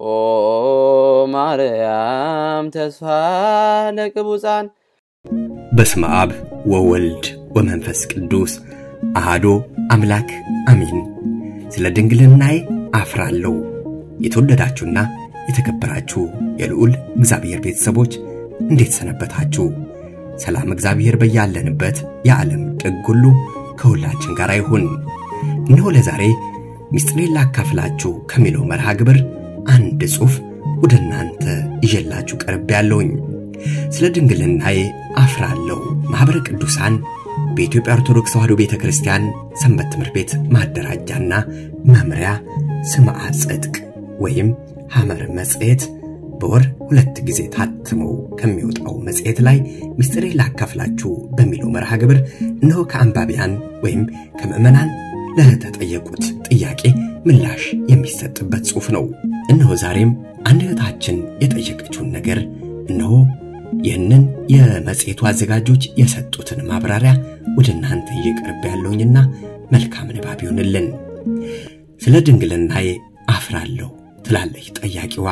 ኦ ማርያም ተስፋ ለቅቡፃን በስመ አብ ወወልድ ወመንፈስ ቅዱስ አሃዶ አምላክ አሚን። ስለ ድንግልናዬ አፍራለሁ። የተወደዳችሁና የተከበራችሁ የልዑል እግዚአብሔር ቤተሰቦች እንዴት ሰነበታችሁ? ሰላም እግዚአብሔር በያለንበት የዓለም ጥግ ሁሉ ከሁላችን ጋር ይሁን። እነሆ ለዛሬ ምስጢሬን ላካፍላችሁ ከሚለው መርሃ ግብር አንድ ጽሑፍ ወደ እናንተ ይዤላችሁ ቀርቤ ያለውኝ ስለ ድንግልናዬ አፍራለሁ። ማኅበረ ቅዱሳን በኢትዮጵያ ኦርቶዶክስ ተዋሕዶ ቤተ ክርስቲያን ሰንበት ትምህርት ቤት ማደራጃና መምሪያ ስምዐ ጽድቅ ወይም ሐመር መጽሔት በወር ሁለት ጊዜ ታትመው ከሚወጣው መጽሔት ላይ ምስጢሬን ላካፍላችሁ በሚለው መርሃ ግብር እነሆ ከአንባቢያን ወይም ከምዕመናን ለተጠየቁት ጥያቄ ምላሽ የሚሰጥበት ጽሑፍ ነው። እነሆ ዛሬም አንድ እህታችን የጠየቀችውን ነገር እነሆ ይህንን የመጽሔቱ አዘጋጆች የሰጡትን ማብራሪያ ወደ እናንተ እየቀርብ ያለውኝና መልካም ንባብ ይሆንልን። ስለ ድንግልናዬ አፍራለሁ ትላለች ጠያቂዋ።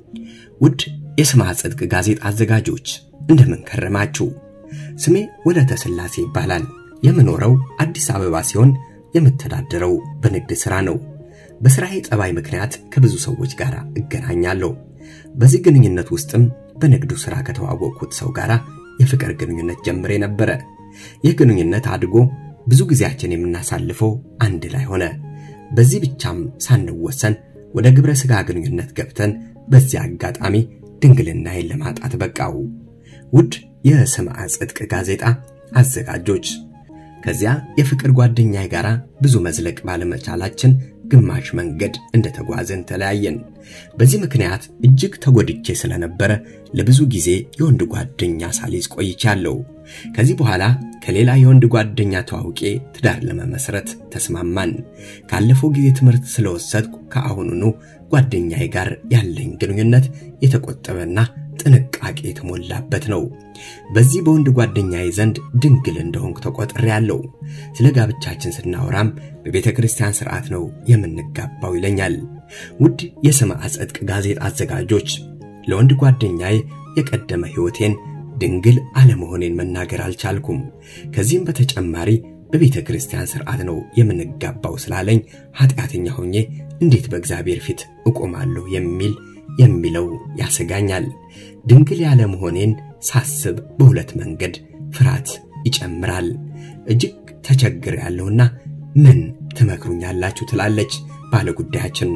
ውድ የስምዐ ጽድቅ ጋዜጣ አዘጋጆች እንደምን ከረማችሁ? ስሜ ወለተ ሥላሴ ይባላል። የምኖረው አዲስ አበባ ሲሆን የምተዳደረው በንግድ ሥራ ነው። በሥራዬ ጠባይ ምክንያት ከብዙ ሰዎች ጋር እገናኛለሁ። በዚህ ግንኙነት ውስጥም በንግዱ ሥራ ከተዋወቅኩት ሰው ጋር የፍቅር ግንኙነት ጀምሬ ነበረ። ይህ ግንኙነት አድጎ ብዙ ጊዜያችን የምናሳልፈው አንድ ላይ ሆነ። በዚህ ብቻም ሳንወሰን ወደ ግብረ ሥጋ ግንኙነት ገብተን በዚያ አጋጣሚ ድንግልናዬን ለማጣት በቃው። ውድ የስምዐ ጽድቅ ጋዜጣ አዘጋጆች ከዚያ የፍቅር ጓደኛዬ ጋር ብዙ መዝለቅ ባለመቻላችን ግማሽ መንገድ እንደተጓዘን ተለያየን። በዚህ ምክንያት እጅግ ተጎድቼ ስለነበረ ለብዙ ጊዜ የወንድ ጓደኛ ሳሊዝ ቆይቻለሁ። ከዚህ በኋላ ከሌላ የወንድ ጓደኛ ተዋውቄ ትዳር ለመመስረት ተስማማን። ካለፈው ጊዜ ትምህርት ስለወሰድኩ ከአሁኑኑ ጓደኛዬ ጋር ያለኝ ግንኙነት የተቆጠበና ጥንቃቄ የተሞላበት ነው። በዚህ በወንድ ጓደኛዬ ዘንድ ድንግል እንደሆንኩ ተቆጥሬያለሁ። ስለ ጋብቻችን ስናወራም በቤተ ክርስቲያን ሥርዓት ነው የምንጋባው ይለኛል። ውድ የስምዐ ጽድቅ ጋዜጣ አዘጋጆች ለወንድ ጓደኛዬ የቀደመ ሕይወቴን ድንግል አለመሆኔን መናገር አልቻልኩም። ከዚህም በተጨማሪ በቤተ ክርስቲያን ሥርዓት ነው የምንጋባው ስላለኝ ኃጢአተኛ ሆኜ እንዴት በእግዚአብሔር ፊት እቆማለሁ የሚል የሚለው ያሰጋኛል። ድንግል ያለመሆኔን ሳስብ በሁለት መንገድ ፍርሃት ይጨምራል። እጅግ ተቸግር ያለውና ምን ትመክሩኛላችሁ? ትላለች ባለ ጉዳያችን።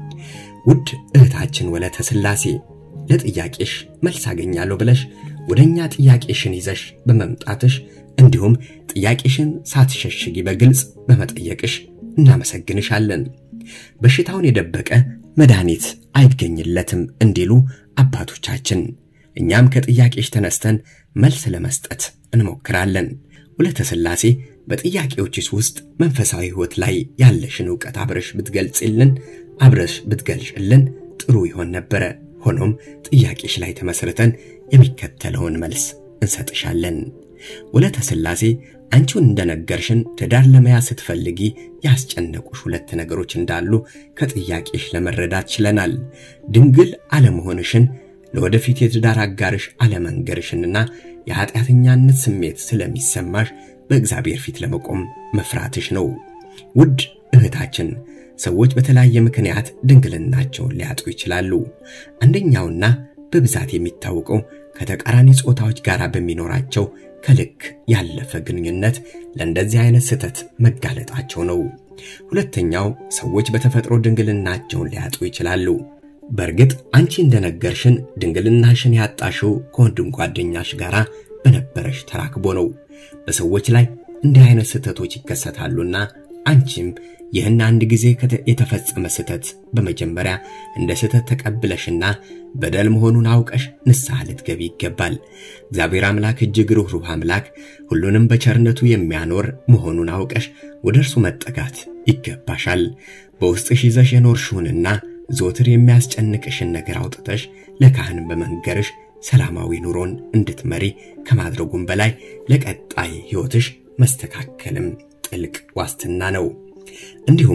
ውድ እህታችን ወለተ ሥላሴ ለጥያቄሽ መልስ አገኛለሁ ብለሽ ወደ እኛ ጥያቄሽን ይዘሽ በመምጣትሽ እንዲሁም ጥያቄሽን ሳትሸሽጊ በግልጽ በመጠየቅሽ እናመሰግንሻለን። በሽታውን የደበቀ መድኃኒት አይገኝለትም እንዲሉ አባቶቻችን፣ እኛም ከጥያቄሽ ተነስተን መልስ ለመስጠት እንሞክራለን። ወለተ ሥላሴ በጥያቄዎችሽ ውስጥ መንፈሳዊ ሕይወት ላይ ያለሽን ዕውቀት አብረሽ ብትገልጽልን አብረሽ ብትገልጭልን ጥሩ ይሆን ነበረ። ሆኖም ጥያቄሽ ላይ ተመስርተን የሚከተለውን መልስ እንሰጥሻለን። ወለተ ሥላሴ አንቺውን እንደነገርሽን ትዳር ለመያዝ ስትፈልጊ ያስጨነቁሽ ሁለት ነገሮች እንዳሉ ከጥያቄሽ ለመረዳት ችለናል። ድንግል አለመሆንሽን፣ ለወደፊት የትዳር አጋርሽ አለመንገርሽንና የኃጢአተኛነት ስሜት ስለሚሰማሽ በእግዚአብሔር ፊት ለመቆም መፍራትሽ ነው። ውድ እህታችን ሰዎች በተለያየ ምክንያት ድንግልናቸውን ሊያጡ ይችላሉ። አንደኛውና በብዛት የሚታወቀው ከተቃራኒ ጾታዎች ጋር በሚኖራቸው ከልክ ያለፈ ግንኙነት ለእንደዚህ አይነት ስህተት መጋለጣቸው ነው። ሁለተኛው ሰዎች በተፈጥሮ ድንግልናቸውን ሊያጡ ይችላሉ። በእርግጥ አንቺ እንደነገርሽን ድንግልናሽን ያጣሽው ከወንድም ጓደኛሽ ጋር በነበረሽ ተራክቦ ነው። በሰዎች ላይ እንዲህ አይነት ስህተቶች ይከሰታሉና አንቺም ይህን አንድ ጊዜ የተፈጸመ ስህተት በመጀመሪያ እንደ ስህተት ተቀብለሽና በደል መሆኑን አውቀሽ ንስሐ ልትገቢ ይገባል። እግዚአብሔር አምላክ እጅግ ርኅሩህ አምላክ ሁሉንም በቸርነቱ የሚያኖር መሆኑን አውቀሽ ወደ እርሱ መጠጋት ይገባሻል። በውስጥሽ ይዘሽ የኖርሽውንና ዘወትር የሚያስጨንቅሽን ነገር አውጥተሽ ለካህን በመንገርሽ ሰላማዊ ኑሮን እንድትመሪ ከማድረጉም በላይ ለቀጣይ ሕይወትሽ መስተካከልም ጥልቅ ዋስትና ነው። እንዲሁም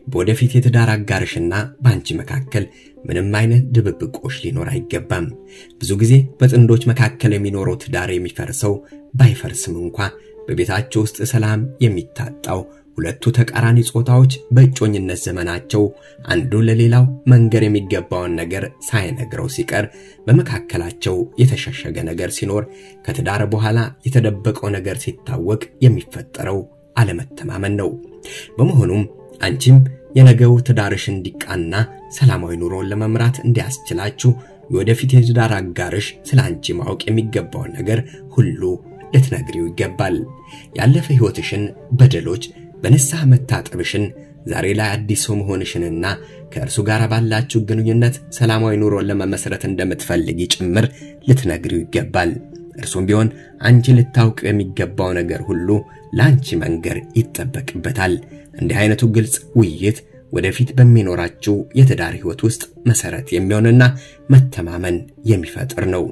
በወደፊት የትዳር አጋርሽና በአንቺ መካከል ምንም አይነት ድብብቆሽ ሊኖር አይገባም። ብዙ ጊዜ በጥንዶች መካከል የሚኖረው ትዳር የሚፈርሰው ባይፈርስም እንኳ በቤታቸው ውስጥ ሰላም የሚታጣው ሁለቱ ተቃራኒ ጾታዎች በእጮኝነት ዘመናቸው አንዱ ለሌላው መንገር የሚገባውን ነገር ሳይነግረው ሲቀር በመካከላቸው የተሸሸገ ነገር ሲኖር ከትዳር በኋላ የተደበቀው ነገር ሲታወቅ የሚፈጠረው አለመተማመን ነው። በመሆኑም አንቺም የነገው ትዳርሽ እንዲቃና ሰላማዊ ኑሮን ለመምራት እንዲያስችላችሁ የወደፊት የትዳር አጋርሽ ስለ አንቺ ማወቅ የሚገባውን ነገር ሁሉ ልትነግሪው ይገባል። ያለፈ ሕይወትሽን በደሎች በንስሐ መታጠብሽን ዛሬ ላይ አዲስ ሰው መሆንሽንና ከእርሱ ጋር ባላችሁ ግንኙነት ሰላማዊ ኑሮን ለመመስረት እንደምትፈልጊ ጭምር ልትነግሪው ይገባል። እርሱም ቢሆን አንቺ ልታውቅ የሚገባው ነገር ሁሉ ለአንቺ መንገር ይጠበቅበታል። እንዲህ አይነቱ ግልጽ ውይይት ወደፊት በሚኖራችሁ የትዳር ሕይወት ውስጥ መሰረት የሚሆንና መተማመን የሚፈጥር ነው።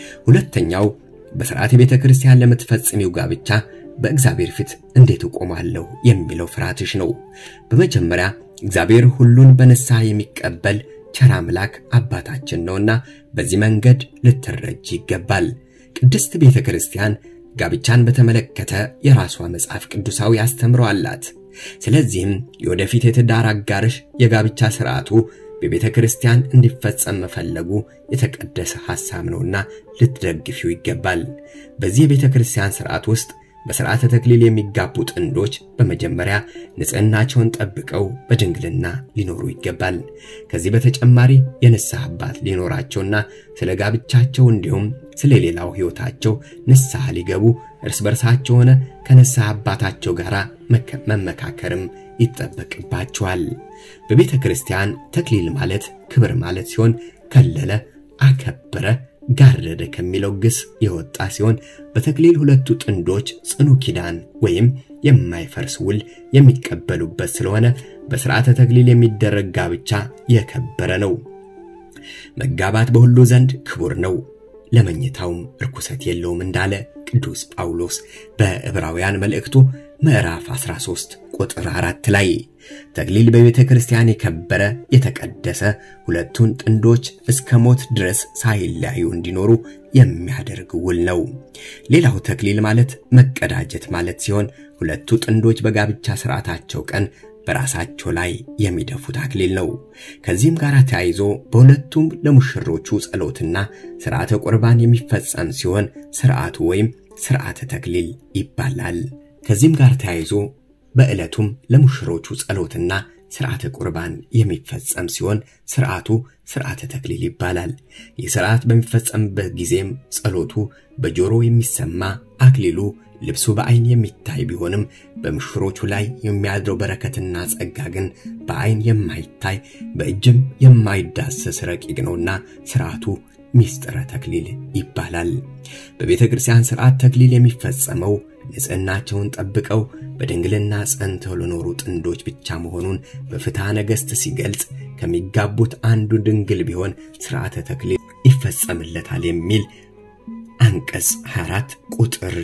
ሁለተኛው በሥርዓት የቤተ ክርስቲያን ለምትፈጽሚው ጋብቻ በእግዚአብሔር ፊት እንዴት እቆማለሁ የሚለው ፍርሃትሽ ነው። በመጀመሪያ እግዚአብሔር ሁሉን በንስሐ የሚቀበል ቸር አምላክ አባታችን ነውና በዚህ መንገድ ልትረጅ ይገባል። ቅድስት ቤተ ክርስቲያን ጋብቻን በተመለከተ የራሷ መጽሐፍ ቅዱሳዊ አስተምሮ አላት። ስለዚህም የወደፊት የትዳር አጋርሽ የጋብቻ ሥርዓቱ በቤተ ክርስቲያን እንዲፈጸም መፈለጉ የተቀደሰ ሐሳብ ነውና ልትደግፊው ይገባል። በዚህ የቤተ ክርስቲያን ሥርዓት ውስጥ በሥርዓተ ተክሊል የሚጋቡ ጥንዶች በመጀመሪያ ንጽሕናቸውን ጠብቀው በድንግልና ሊኖሩ ይገባል። ከዚህ በተጨማሪ የንስሐ አባት ሊኖራቸውና ስለ ጋብቻቸው እንዲሁም ስለ ሌላው ሕይወታቸው ንስሐ ሊገቡ እርስ በርሳቸው ሆነ ከንስሐ አባታቸው ጋር መመካከርም ይጠበቅባቸዋል። በቤተ ክርስቲያን ተክሊል ማለት ክብር ማለት ሲሆን ከለለ፣ አከበረ ጋረደ ከሚለው ግስ የወጣ ሲሆን በተክሊል ሁለቱ ጥንዶች ጽኑ ኪዳን ወይም የማይፈርስ ውል የሚቀበሉበት ስለሆነ በሥርዓተ ተክሊል የሚደረግ ጋብቻ የከበረ ነው። መጋባት በሁሉ ዘንድ ክቡር ነው፣ ለመኝታውም ርኩሰት የለውም እንዳለ ቅዱስ ጳውሎስ በዕብራውያን መልእክቱ ምዕራፍ 13 ቁጥር 4 ላይ ተክሊል በቤተ ክርስቲያን የከበረ የተቀደሰ ሁለቱን ጥንዶች እስከ ሞት ድረስ ሳይለያዩ እንዲኖሩ የሚያደርግ ውል ነው። ሌላው ተክሊል ማለት መቀዳጀት ማለት ሲሆን ሁለቱ ጥንዶች በጋብቻ ሥርዓታቸው ቀን በራሳቸው ላይ የሚደፉት አክሊል ነው። ከዚህም ጋር ተያይዞ በሁለቱም ለሙሽሮቹ ጸሎትና ሥርዓተ ቁርባን የሚፈጸም ሲሆን ሥርዓቱ ወይም ሥርዓተ ተክሊል ይባላል። ከዚህም ጋር ተያይዞ በዕለቱም ለሙሽሮቹ ጸሎትና ሥርዓተ ቁርባን የሚፈጸም ሲሆን ሥርዓቱ ሥርዓተ ተክሊል ይባላል። ይህ ሥርዓት በሚፈጸምበት ጊዜም ጸሎቱ በጆሮ የሚሰማ አክሊሉ ልብሱ በዐይን የሚታይ ቢሆንም በሙሽሮቹ ላይ የሚያድረው በረከትና ጸጋ ግን በዐይን የማይታይ በእጅም የማይዳሰስ ረቂቅ ነውና ሥርዓቱ ሚስጥረ ተክሊል ይባላል። በቤተ ክርስቲያን ሥርዓት ተክሊል የሚፈጸመው ንጽሕናቸውን ጠብቀው በድንግልና ጸንተው ለኖሩ ጥንዶች ብቻ መሆኑን በፍትሐ ነገሥት ሲገልጽ ከሚጋቡት አንዱ ድንግል ቢሆን ሥርዓተ ተክሊል ይፈጸምለታል የሚል አንቀጽ 24 ቁጥር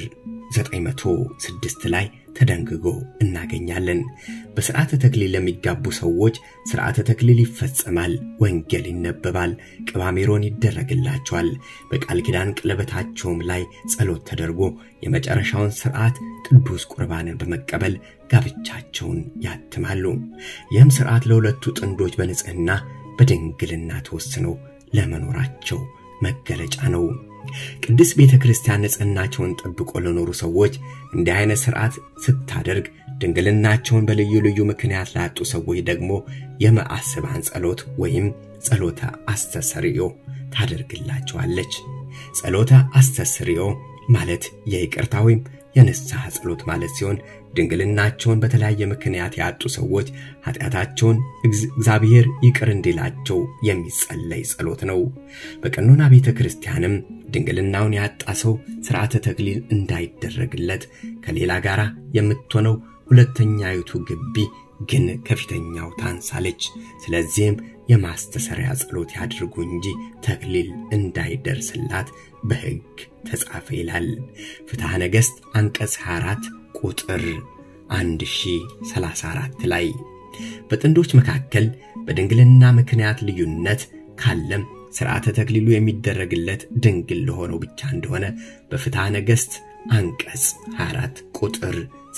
906 ላይ ተደንግጎ እናገኛለን። በሥርዓተ ተክሊል ለሚጋቡ ሰዎች ሥርዓተ ተክሊል ይፈጸማል፣ ወንጌል ይነበባል፣ ቅባሜሮን ይደረግላቸዋል። በቃል ኪዳን ቀለበታቸውም ላይ ጸሎት ተደርጎ የመጨረሻውን ሥርዓት ቅዱስ ቁርባንን በመቀበል ጋብቻቸውን ያትማሉ። ይህም ሥርዓት ለሁለቱ ጥንዶች በንጽሕና በድንግልና ተወስነው ለመኖራቸው መገለጫ ነው። ቅድስት ቤተ ክርስቲያን ንጽሕናቸውን ጠብቆ ለኖሩ ሰዎች እንዲህ አይነት ሥርዓት ስታደርግ ድንግልናቸውን በልዩ ልዩ ምክንያት ላጡ ሰዎች ደግሞ የመዓስባን ጸሎት ወይም ጸሎተ አስተሰርዮ ታደርግላቸዋለች። ጸሎተ አስተስርዮ ማለት የይቅርታ ወይም የንስሐ ጸሎት ማለት ሲሆን ድንግልናቸውን በተለያየ ምክንያት ያጡ ሰዎች ኃጢአታቸውን እግዚአብሔር ይቅር እንዲላቸው የሚጸለይ ጸሎት ነው። በቀኖና ቤተ ክርስቲያንም ድንግልናውን ያጣ ሰው ሥርዓተ ተክሊል እንዳይደረግለት ከሌላ ጋር የምትሆነው ሁለተኛይቱ ግቢ ግን ከፊተኛው ታንሳለች። ስለዚህም የማስተሰሪያ ጸሎት ያድርጉ እንጂ ተክሊል እንዳይደርስላት በሕግ ተጻፈ ይላል። ፍትሐ ነገሥት አንቀጽ 24 ቁጥር 1034 ላይ በጥንዶች መካከል በድንግልና ምክንያት ልዩነት ካለም ሥርዓተ ተክሊሉ የሚደረግለት ድንግል ለሆነው ብቻ እንደሆነ በፍትሐ ነገሥት አንቀጽ 24 ቁጥር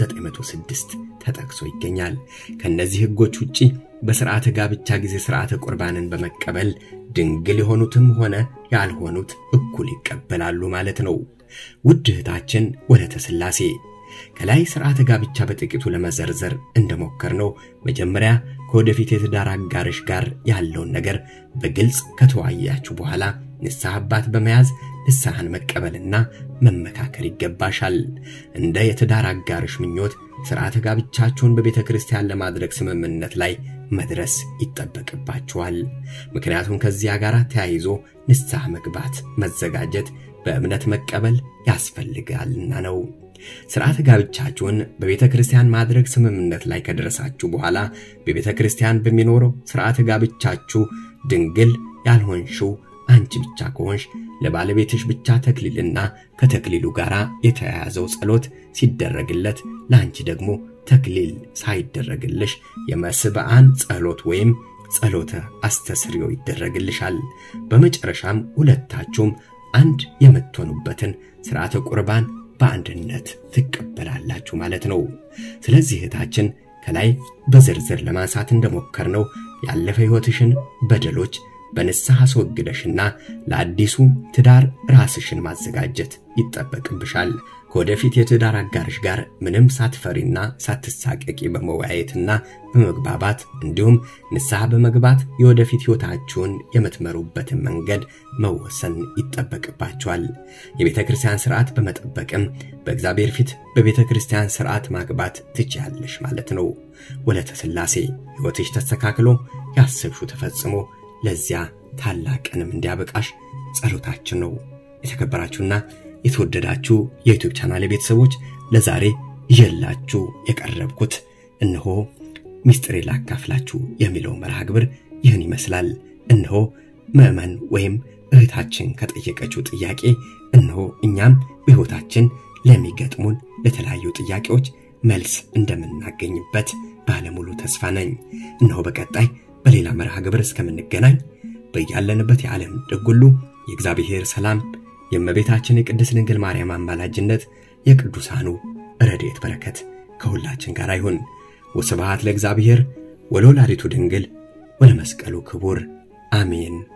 906 ተጠቅሶ ይገኛል። ከእነዚህ ሕጎች ውጪ በሥርዓተ ጋብቻ ጊዜ ሥርዓተ ቁርባንን በመቀበል ድንግል የሆኑትም ሆነ ያልሆኑት እኩል ይቀበላሉ ማለት ነው። ውድ እህታችን ወለተ ሥላሴ ከላይ ሥርዓተ ጋብቻ በጥቂቱ ለመዘርዘር እንደሞከርነው መጀመሪያ ከወደፊት የትዳር አጋርሽ ጋር ያለውን ነገር በግልጽ ከተወያያችሁ በኋላ ንስሐ አባት በመያዝ ንስሐን መቀበልና መመካከር ይገባሻል። እንደ የትዳር አጋርሽ ምኞት ሥርዓተ ጋብቻችሁን በቤተ ክርስቲያን ለማድረግ ስምምነት ላይ መድረስ ይጠበቅባችኋል። ምክንያቱም ከዚያ ጋር ተያይዞ ንስሐ መግባት፣ መዘጋጀት፣ በእምነት መቀበል ያስፈልጋልና ነው። ሥርዓተ ጋብቻችሁን በቤተ ክርስቲያን ማድረግ ስምምነት ላይ ከደረሳችሁ በኋላ በቤተ ክርስቲያን በሚኖረው ሥርዓተ ጋብቻችሁ ድንግል ያልሆንሽው አንቺ ብቻ ከሆንሽ ለባለቤትሽ ብቻ ተክሊልና ከተክሊሉ ጋር የተያያዘው ጸሎት ሲደረግለት ለአንቺ ደግሞ ተክሊል ሳይደረግልሽ የመስብዓን ጸሎት ወይም ጸሎተ አስተስርዮ ይደረግልሻል። በመጨረሻም ሁለታችሁም አንድ የምትሆኑበትን ሥርዓተ ቁርባን በአንድነት ትቀበላላችሁ ማለት ነው። ስለዚህ እህታችን ከላይ በዝርዝር ለማንሳት እንደሞከርነው ያለፈ ሕይወትሽን በደሎች በንስሐ አስወግደሽና ለአዲሱ ትዳር ራስሽን ማዘጋጀት ይጠበቅብሻል። ከወደፊት የትዳር አጋርሽ ጋር ምንም ሳትፈሪና ሳትሳቀቂ በመወያየትና በመግባባት እንዲሁም ንስሐ በመግባት የወደፊት ሕይወታችሁን የምትመሩበትን መንገድ መወሰን ይጠበቅባችኋል። የቤተ ክርስቲያን ሥርዓት በመጠበቅም በእግዚአብሔር ፊት በቤተ ክርስቲያን ሥርዓት ማግባት ትችያለሽ ማለት ነው። ወለተ ሥላሴ ሕይወትሽ ተስተካክሎ ያሰብሽው ተፈጽሞ ለዚያ ታላቅንም እንዲያበቃሽ ጸሎታችን ነው። የተከበራችሁና የተወደዳችሁ የዩቲዩብ ቻናል ቤተሰቦች ለዛሬ ይዤላችሁ የቀረብኩት እነሆ ሚስጥሬ ላካፍላችሁ የሚለው መርሃ ግብር ይህን ይመስላል። እነሆ ምዕመን ወይም እህታችን ከጠየቀችው ጥያቄ እነሆ እኛም በሕይወታችን ለሚገጥሙን ለተለያዩ ጥያቄዎች መልስ እንደምናገኝበት ባለሙሉ ተስፋ ነኝ። እነሆ በቀጣይ በሌላ መርሃ ግብር እስከምንገናኝ በያለንበት የዓለም ጥግ ሁሉ የእግዚአብሔር ሰላም የእመቤታችን የቅድስት ድንግል ማርያም አማላጅነት የቅዱሳኑ ረድኤት በረከት ከሁላችን ጋር ይሁን። ወስብሐት ለእግዚአብሔር ወለወላዲቱ ድንግል ወለመስቀሉ ክቡር አሜን።